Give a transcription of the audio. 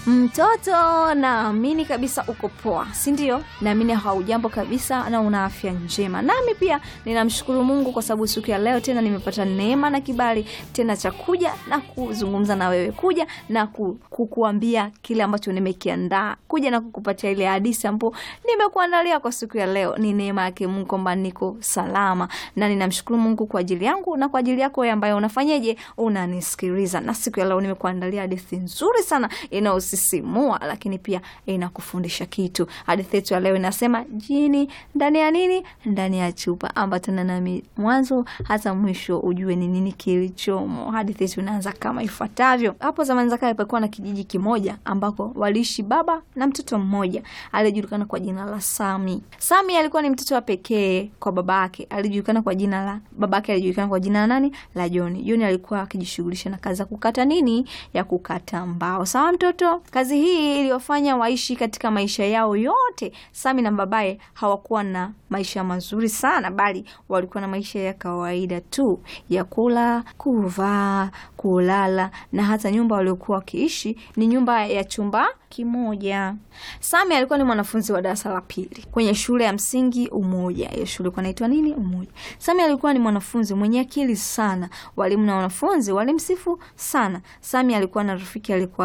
Mtoto, naamini kabisa uko poa, si ndio? Naamini haujambo kabisa na una afya njema. Nami pia ninamshukuru Mungu kwa sababu siku ya leo tena nimepata neema na kibali tena cha kuja na kuzungumza na wewe, kuja na ku, kukuambia kile ambacho nimekiandaa, kuja na kukupatia ile hadithi ambayo nimekuandalia kwa siku ya leo. Ni neema yake Mungu kwamba niko salama, na ninamshukuru Mungu kwa ajili yangu na kwa ajili yako wewe ambaye unafanyeje, unanisikiliza. Na siku ya leo nimekuandalia hadithi nzuri sana inayosisimua, lakini pia inakufundisha kitu. Hadithi yetu ya leo inasema jini ndani ya nini? Ndani ya chupa. Ambatana nami mwanzo hata mwisho ujue ni nini kilichomo. Hadithi yetu inaanza kama ifuatavyo. Hapo zamani za kale palikuwa na kijiji kimoja ambako waliishi baba na mtoto mmoja aliyejulikana kwa jina la Sami. Sami alikuwa ni mtoto wa pekee kwa babake, alijulikana kwa jina la babake, alijulikana kwa jina la nani? La Joni. Joni alikuwa akijishughulisha na kazi ya kukata nini? Ya kukata mbao. Sawa mtoto? Kazi hii iliyofanya waishi katika maisha yao yote. Sami na babaye hawakuwa na maisha mazuri sana, bali walikuwa na maisha ya kawaida tu ya kula, kuvaa, kulala na hata nyumba waliokuwa wakiishi ni nyumba ya chumba kimoja. Sami alikuwa ni mwanafunzi wa darasa la pili kwenye shule ya msingi Umoja. Hiyo shule ilikuwa inaitwa nini? Umoja. Sami alikuwa ni mwanafunzi mwenye akili sana, walimu na wanafunzi walimsifu sana. Sami alikuwa na rafiki alikuwa